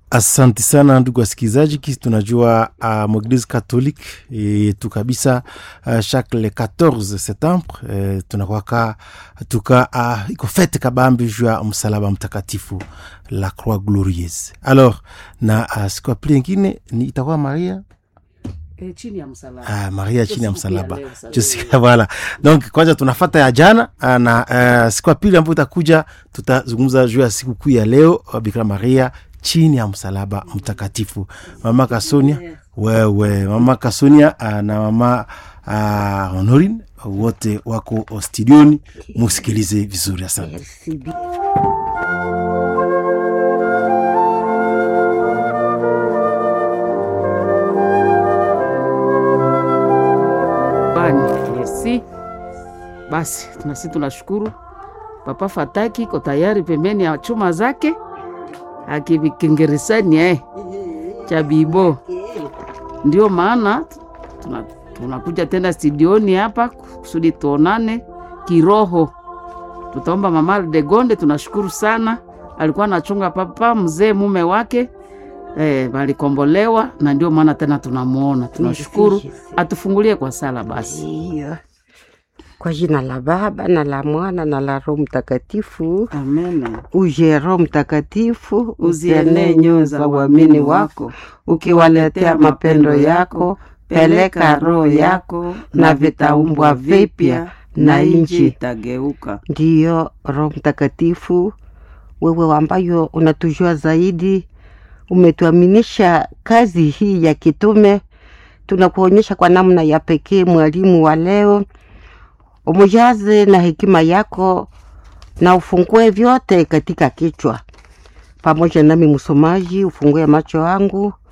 Asante sana ndugu wasikilizaji, kisi tunajua uh, mweglise catholique yetu kabisa uh, chaque le 14 septembre uh, tunakwaka tuka uh, iko fete kabambi juu ya msalaba mtakatifu la croix glorieuse. Alors na uh, siku ya pili ingine ni itakuwa Maria E, chini ya msalaba. Ah, Maria chini ya Siku pia msalaba leo, sasa. Jessica, voilà. Donc kwanza tunafata ya jana ah, na uh, siku ya pili ambayo itakuja tutazungumza juu ya siku kuu ya leo uh, Bikira Maria chini ya msalaba mtakatifu. Mama Kasonia wewe, mama Kasonia uh, na mama uh, Honorine wote wako studioni, musikilize vizuri. Asante. Bani, merci. Basi tunasi tunashukuru Papa Fataki iko tayari pembeni ya chuma zake akivikingerisani eh, cha bibo. Ndio maana tuna- tunakuja tena studioni hapa kusudi tuonane kiroho. Tutaomba mama Degonde, tunashukuru sana, alikuwa anachunga papa mzee mume wake eh, walikombolewa na ndio maana tena tunamuona. Tunashukuru, atufungulie kwa sala basi. Iyo. Kwa jina la Baba na la Mwana na la Roho Mtakatifu. Amen. Uje Roho Mtakatifu, Uzienee nyoyo za waamini wako, ukiwaletea mapendo yako. Peleka roho yako na vitaumbwa vipya na nchi. itageuka. Ndiyo Roho Mtakatifu, wewe ambayo unatujua zaidi, umetuaminisha kazi hii ya kitume. Tunakuonyesha kwa namna ya pekee mwalimu wa leo, umujaze na hekima yako na ufungue vyote katika kichwa. Pamoja nami msomaji, ufungue macho yangu